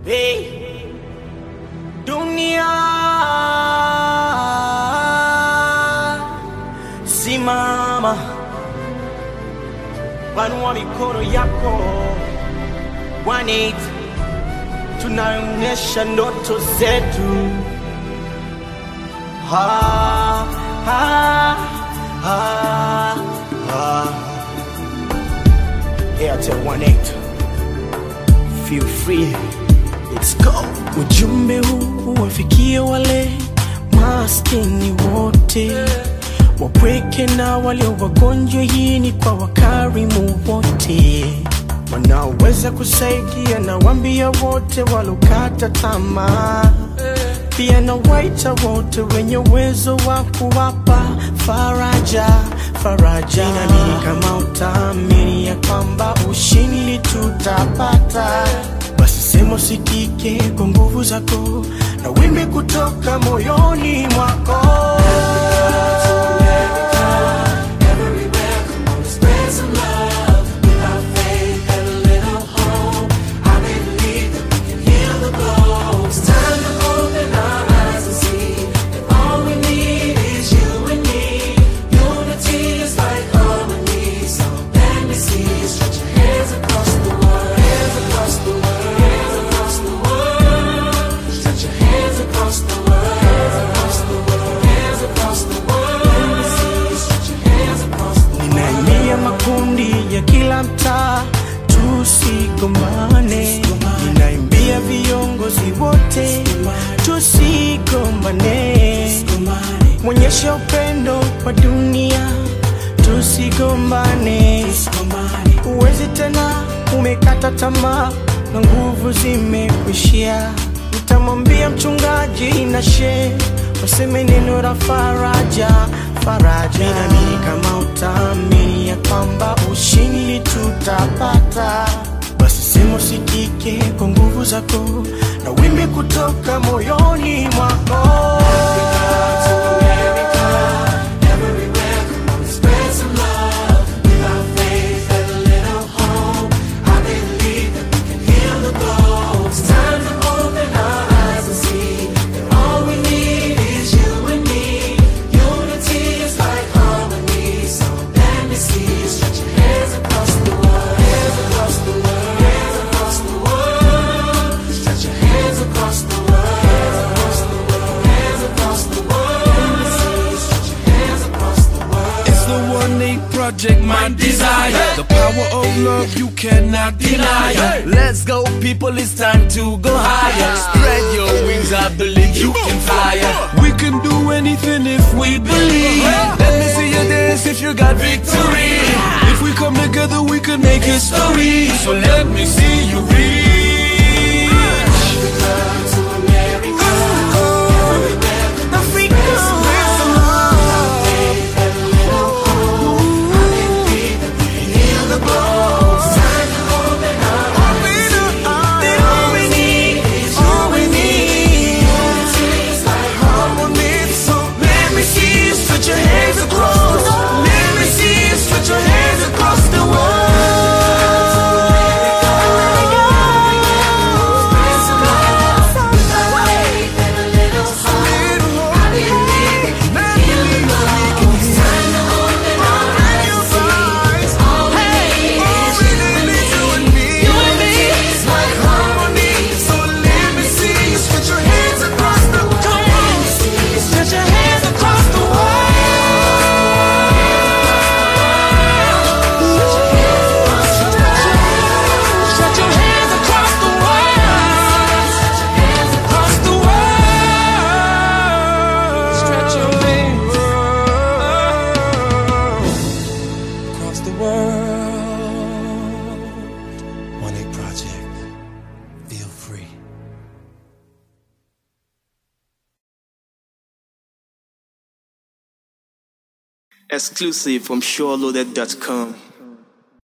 Hey, dunia simama, panua mikono yako, One tunaonyesha ndoto zetu. Ha, ha, ha, ha. Airtel 18 feel free, let's go. Ujumbe huu wafikie wale maskini wote wapweke na walio wagonjwa. Hii ni kwa wakarimu wote wanaoweza kusaidia, na wambia wote walokata tamaa pia na waita wote wenye uwezo wa kuwapa faraja faraja. Nami kama utaamini ya kwamba ushindi tutapata, basi sema usikike kwa nguvu zako na wimbi kutoka moyoni mwako. Ninaimia makundi ya kila mtaa, tusigombane. Ninaimbia viongozi wote, tusigombane. Mwonyesha upendo kwa dunia, tusigombane. Uwezi tena, umekata tamaa na nguvu zimekwishia. Nitamwambia mchungaji na shehe waseme neno la faraja faraja. Ninaamini kama utaamini ya kwamba ushindi tutapata, basi sema usikike kwa nguvu zako na wimbi kutoka moyoni mwako. It's the one eight project, my desire. The power of love you cannot deny. Let's go, people, it's time to go higher. Spread your wings, I believe you can fly. We can do anything if we believe. Let me see you dance if you got victory. If we come together, we can make history. So let me see you reach. Stretch your hands across the world. Stretch your hands across the world. Across the world. Stretch your hands across the world. One Eight Project. Feel free. Exclusive from SureLoaded.com.